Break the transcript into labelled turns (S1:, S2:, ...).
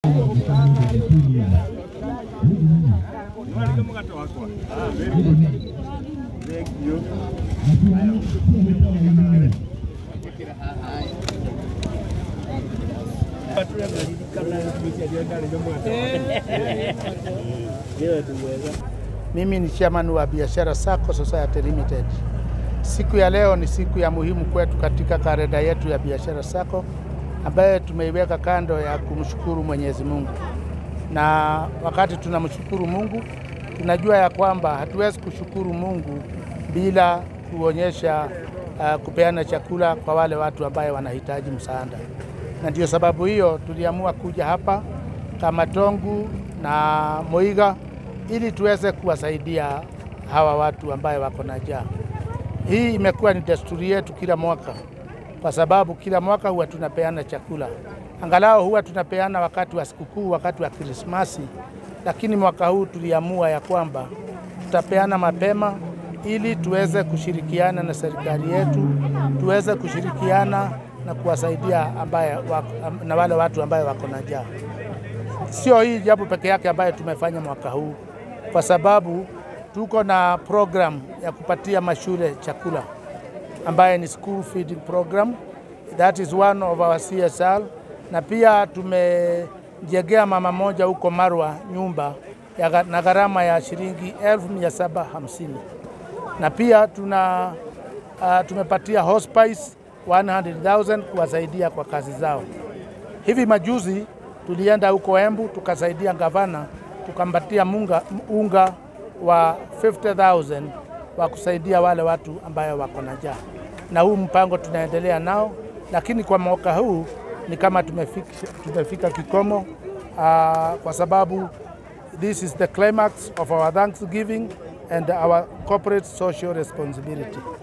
S1: Mimi ni chairman wa Biashara Sacco Society Limited. Siku ya leo ni siku ya muhimu kwetu katika kalenda yetu ya Biashara Sacco ambaye tumeiweka kando ya kumshukuru Mwenyezi Mungu. Na wakati tunamshukuru Mungu, tunajua ya kwamba hatuwezi kushukuru Mungu bila kuonyesha uh, kupeana chakula kwa wale watu ambaye wanahitaji msaada, na ndio sababu hiyo tuliamua kuja hapa kama Tongu na Moiga ili tuweze kuwasaidia hawa watu ambaye wako na njaa. Hii imekuwa ni desturi yetu kila mwaka, kwa sababu kila mwaka huwa tunapeana chakula, angalau huwa tunapeana wakati wa sikukuu, wakati wa Krismasi, lakini mwaka huu tuliamua ya kwamba tutapeana mapema ili tuweze kushirikiana na serikali yetu, tuweze kushirikiana na kuwasaidia ambaye wako, na wale watu ambaye wako na njaa. Sio hii jambo peke yake ambayo tumefanya mwaka huu, kwa sababu tuko na program ya kupatia mashule chakula ambaye ni school feeding program. That is one of our CSR, na pia tumejengea mama moja huko Marwa nyumba ya, gha- na gharama ya shilingi 1750 na pia tuna uh, tumepatia hospice 100,000 kuwasaidia kwa kazi zao. Hivi majuzi tulienda huko Embu tukasaidia gavana tukampatia munga, unga wa 50,000 wa kusaidia wale watu ambayo wako na njaa, na huu mpango tunaendelea nao, lakini kwa mwaka huu ni kama tumefika, tumefika kikomo uh, kwa sababu this is the climax of our Thanksgiving and our corporate social responsibility.